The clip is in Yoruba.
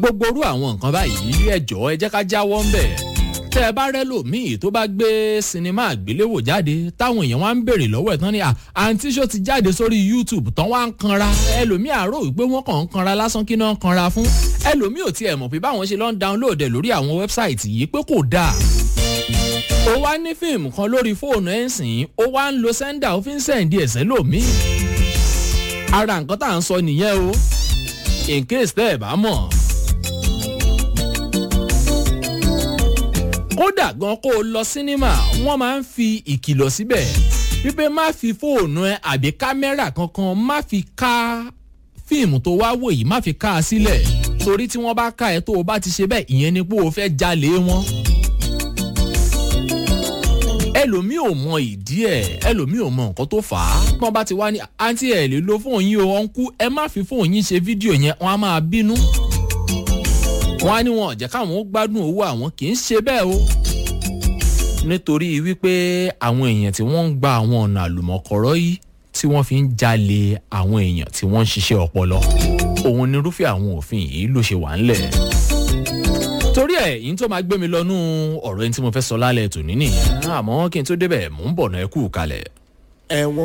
gbogbo orú àwọn nǹkan báyìí ẹjọ́ ẹ jẹ́ ká jáwọ́ ń bẹ̀ tẹ́ ẹ bá rẹ́ lòmíì tó bá gbé sinimá àgbéléwò jáde táwọn èèyàn wá ń béèrè lọ́wọ́ ẹ̀ tán ni àǹtí ṣó ti jáde sórí youtube tán wá ń kanra ẹlòmíì àárò wípé wọ́n kàn ń kanra lásán kí náà ń kanra fún ẹlòmíì ò tiẹ̀ mọ̀ pé báwọn ṣe lọ ń download ẹ̀ lórí àwọn wẹ́bsáìtì yìí pé kò dáa ó wá ní fíìmù kan lórí fóònù ẹ̀ ń sìn ó wá ń lo sẹ́ńdà ó fi ń sẹ́ǹdì ẹ̀sẹ̀ lòmíì ara nǹkan tá à ń sọ nìyẹn o in case tẹ́ ẹ̀ bá mọ̀. kódà gan kó o lọ sínímà wọ́n máa ń fi ìkìlọ̀ síbẹ̀ wípé má fi fóònù ẹ àbí kámẹ́rà kankan má fi ká fíìmù tó wá wò yìí má fi ká a sílẹ̀ torí tí wọ́n bá ká ẹ tó o bá ti ṣe bẹ́ẹ̀ ìyẹn ni pé o fẹ́ jalè wọn ẹlòmíì ò mọ ìdí ẹ ẹlòmíì ò mọ nǹkan tó fà á tí wọn bá ti wá ní àǹtí ẹ lè lo fóònù yín o ọ̀nkú ẹ má fi fóònù yín ṣe fídíò yẹn wọn á máa bínú wọn á ní wọn ọ̀jẹ̀ káwọn ó gbádùn owó àwọn kì í ṣe bẹ́ẹ̀ o nítorí wípé àwọn èèyàn tí wọ́n ń gba àwọn ọ̀nà àlùmọ̀kọ́rọ́ yìí tí wọ́n fi ń jalè àwọn èèyàn tí wọ́n ń ṣiṣẹ́ ọpọlọ òun nírúfẹ́ àwọn òfin yìí ló ṣe wà ńlẹ̀ torí ẹ yìí tó máa gbé mi lọ́nú ọ̀rọ̀ ẹni tí mo fẹ́ sọ lálẹ́ tòní nìyẹn àmọ́ kí n tó débẹ̀ mò ń bọ̀ náà ẹ kú kalẹ̀. ẹ̀wọ̀n